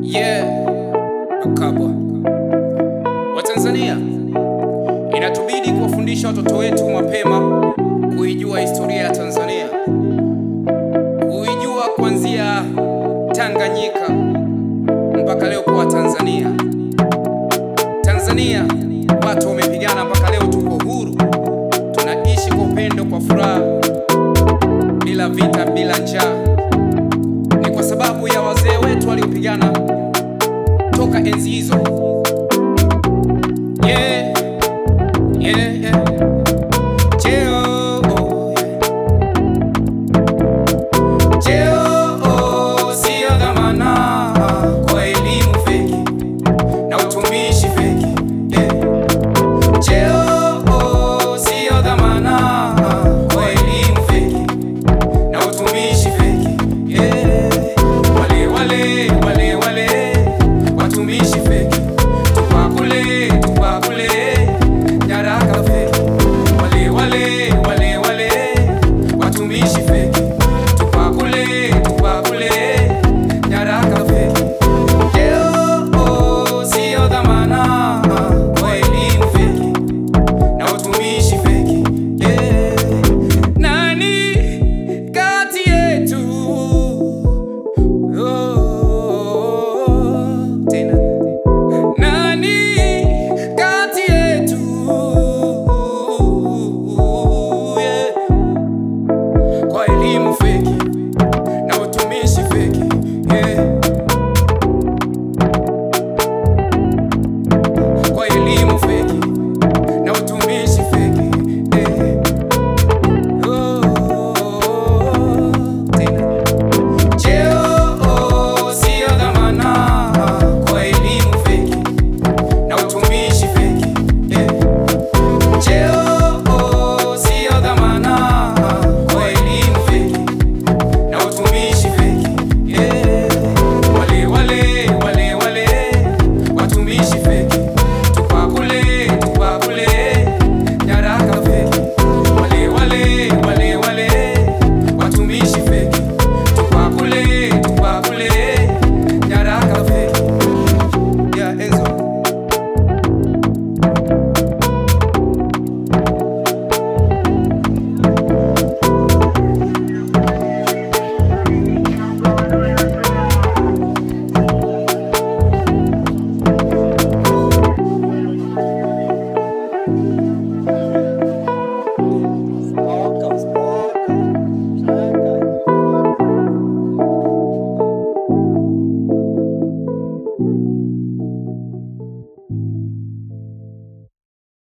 Yeah, Makabwa. Watanzania, inatubidi kuwafundisha watoto wetu mapema kuijua historia ya Tanzania, kuijua kuanzia Tanganyika mpaka leo kuwa Tanzania. Tanzania watu wamepigana mpaka leo tuko huru, tunaishi kwa upendo, kwa furaha, bila vita, bila njaa. Ni kwa sababu ya wazee wetu waliopigana